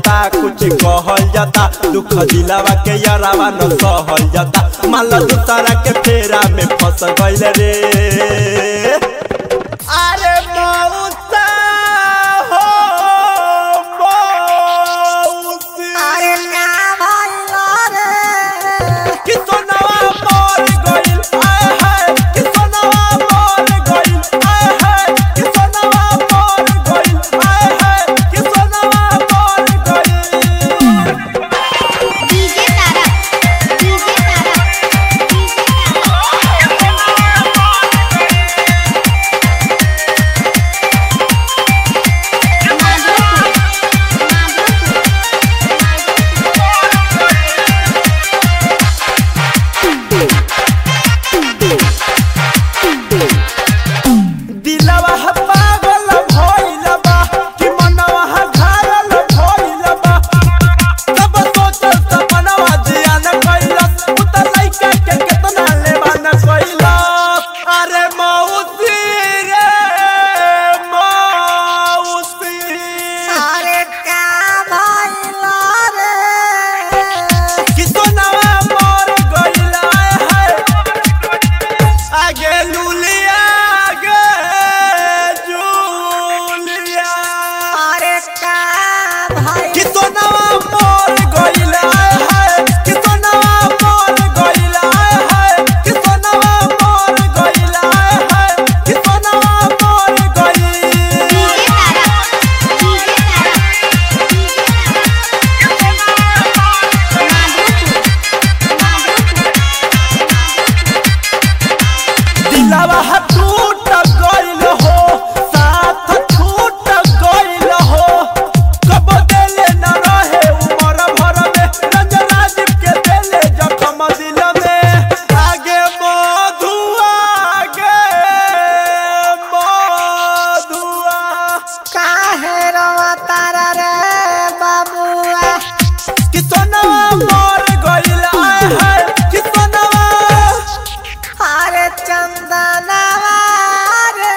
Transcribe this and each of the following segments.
जाता कुछ कहल जाता दुख दिलावा के यारावा न सहल जाता मान लो दूसरा के फेरा में फंस गइल रे अरे मौसा हो मौसी अरे का भइल रे कि सोनवा मोर गइल आय हाय कि सोनवा मोर गइल आय हाय कि सोनवा मोर गइल आय हाय कि सोनवा मोर गइल DJ Tara DJ Tara DJ Tara Madhopur Madhopur दिलवा ह पागल भइल बा कि मनवा ह घायल भइल बा सब सोचल सपनवा जियान कइलस उ त लइका के केतना लेवान कइलस अरे मौसी रे मौसी अरे का भइल रे कि सोनवा मोर गइल आय हाय आगे लुलिया आगे जूलिया अरे का भइल कि सोनवा मोर गइल आय हाय कि सोनवा मोर गइल आय हाय कि सोनवा मोर गइल आय हाय कि सोनवा मोर गइल डीजे तारा डीजे तारा माधोपुर माधोपुर दिलवा ह टूट गइल हो साथ छूट गइल हो कब देले न रहे उमर भर में रंजना दीप के देले जखम दिल में आगे मधुआ आगे मधुआ काहे रोवा तारा रे बाबुआ कि सोनवा मर गइल आय हाय कि सोनवा अरे चंदनवा रे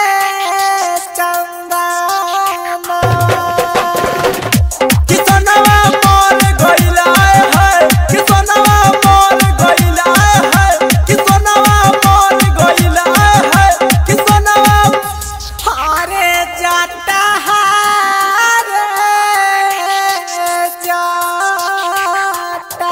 चंदनवा कि सोनवा मोर गइल आय हाय कि सोनवा मोर गइल आय हाय कि सोनवा मोर गइल आय हाय कि सोनवा अरे जाता है रे जाता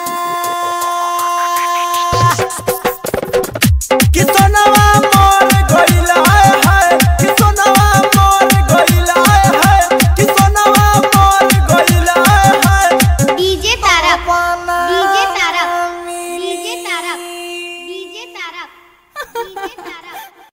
है कि सोनवा मोर गइल आय हाय कि सोनवा मोर गइल आय हाय कि सोनवा मोर गइल आय हाय डीजे तारा अपना डीजे तारा मिली DJ Tara DJ Tara DJ तारा